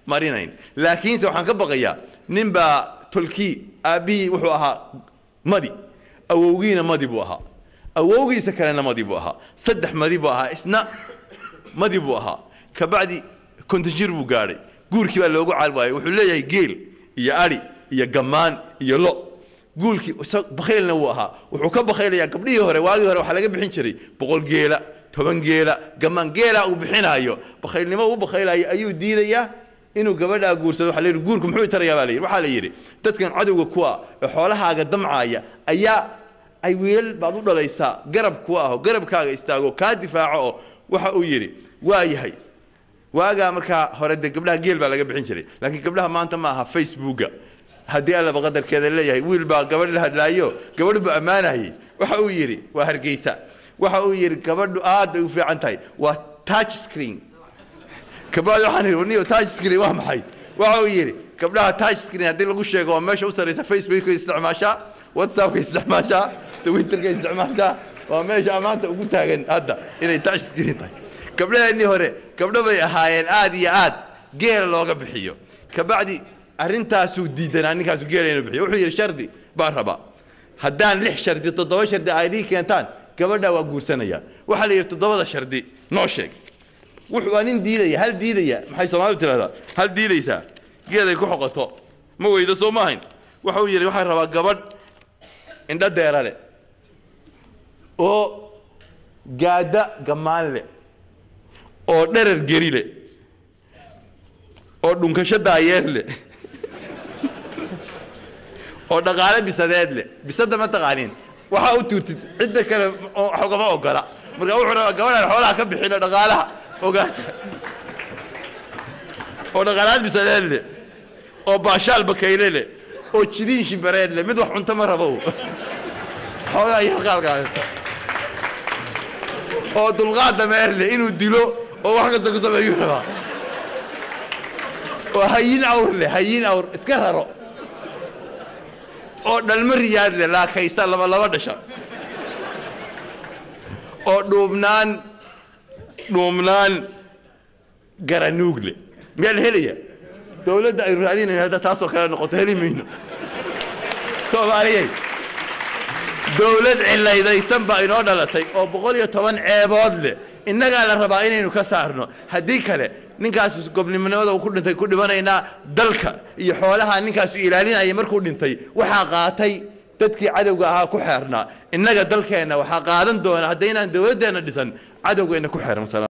marinayn laakiinse waxaan ka baqayaa nin baa tolkii aabbihii wuxuu ahaa madi awowgiina madi buu ahaa awowgiisa kalena madi buu ahaa saddex madi buu ahaa isna madi buu ahaa kabacdi kontajir buu gaadhay guurkii baa loogu caalwaayay wuxuu leeyahay geel iyo ari iyo gammaan iyo lo guulkii bakhaylna wuu ahaa wuxuu ka bakhaylayaa gabdhihii hore waagii hore waxaa laga bixin jiray boqol geela toban geela gammaan geela uu bixinaayo bakhaylnimo uu bakhaylayo ayuu diidayaa inuu gabadhaa guursado waxa la yidhi guurku muxuu tarayaa baa la yidhi waxaa la yidhi dadkan cadowga kuwa ee xoolahaaga damcaaya ayaa ay wiilal baad u dhalaysaa garab kuwa aho garabkaaga istaago kaa difaaco oo waxa uu yidhi waa yahay waagaa markaa hore dee gabdhaha geel baa laga bixin jiray laakiin gabdhaha maanta ma aha facebooka haddii allaba qadarkeeda leeyahay wiil baa gabadh la hadlaayo gabadh buu ammaanayay waxa uu yidhi waa hargeysa waxa uu yidhi gabadhu aad bay u fiican tahay waa touch screen kabacdi waxaan idhi niyo touch screen waa maxay waxa uu yidhi gabdhaha touch screen haddii lagu sheego waa meesha u sarreysa facebookka isticmaashaa whatsappka isticmaashaa twitterka isticmaashaa waa meesha ammaanta ugu taagan hadda inay touch screen tahay gabdhaheennii hore gabdho bay ahaayeen aad iyo aad geela looga bixiyo kabacdi arrintaasuu diidanaa ninkaasu geela inuu bixiyo wuxuu yidhi shardi baan rabaa haddaan lix shardi toddoba shardi aad ii keentaan gabadhaa waa guursanaya waxaa la yidhi toddobada shardi noo sheeg wuxuu waa nin diidaya hal diidaya maxay soomaalidu tidhahdaa hal diidaysaa geeday ku xoqoto ma weydo soo ma ahayn waxa uu yidhi waxaan rabaa gabadh indho deera leh oo gaada gammaan leh oo dherar geri leh oo dhunkasho daayeer leh oo dhaqaale bisadeed leh bisada ma taqaaniin waxaa u tuurtid cidda kale xogama ogola marka wuxuu rabaa gabadhaan xoolaha ka bixino dhaqaalaha ogaata oo dhaqaalaad bisadeed leh oo baashaal bakayle leh oo jidiin shimbareed leh mid wax cunto ma rabo xoolaha yar qaalqaadata oo dulqaad dameer leh inuu dilo oo wax kasta ku sameeyuu rabaa oo hayin awr leh hayin awr iska raro oo dhalmo riyaad leh laakaysa laba laba dhasha oo dhuubnaan dhuubnaan garanuug leh miyaa la helaya dowladda ay raadinayn hadda taasoo kale noqoto heli mayno soomaaliyey dowlad cilaydaysan baa inoo dhalatay oo boqol iyo toban ceebood leh innagaa la rabaa inaynu ka saarno haddii kale ninkaas gobnimonimada uu ku dhintay ku dhimanaynaa dalka iyo xoolaha ninkaasu ilaalinaya markuu dhintay waxaa qaatay dadkii cadowga ahaa ku xeernaa innaga dalkeenna waxaa qaadan doona haddaynaan dowladdeenna dhisan cadowgeenna ku xeeran